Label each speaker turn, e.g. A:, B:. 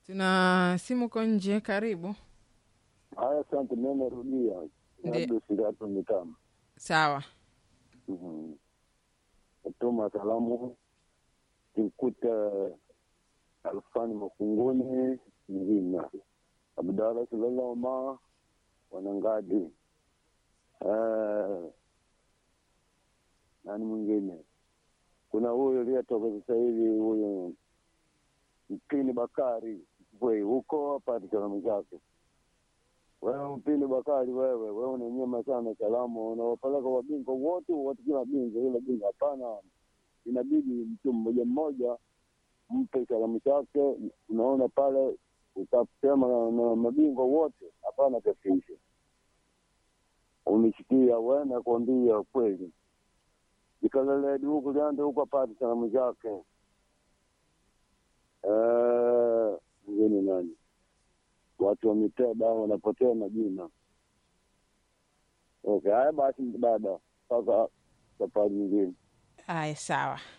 A: Tuna simu ko nje, karibu.
B: Haya, asante. Mimi narudia
A: Ndi-
B: labda sitatu mitano.
A: Sawa.
B: Mhm. Natuma salamu kimkuta Alfani Makunguni Mzima, Abdala Sulaloma Wanangadi, Eh, nani mwingine? Kuna huyu aliyetoka sasa hivi huyu Mpini Bakari Bwei huko apate salamu zake. Wewe Mpini Bakari, wewe wewe unanyema sana salamu, unawapeleka wabingwa wote wote, kila bingwa kila bingwa. Hapana, inabidi mtu mmoja mmoja mpe salamu zake. Unaona pale utasema na, na mabingwa wote, hapana tatizo. Umesikia wewe, nakwambia kweli, ikaleledi huku liande huku apate salamu zake. Eh, mwingine nani? Watu wa miteda wanapotea majina. Okay, haya basi, dada, mpaka safari nyingine.
A: Haya, sawa.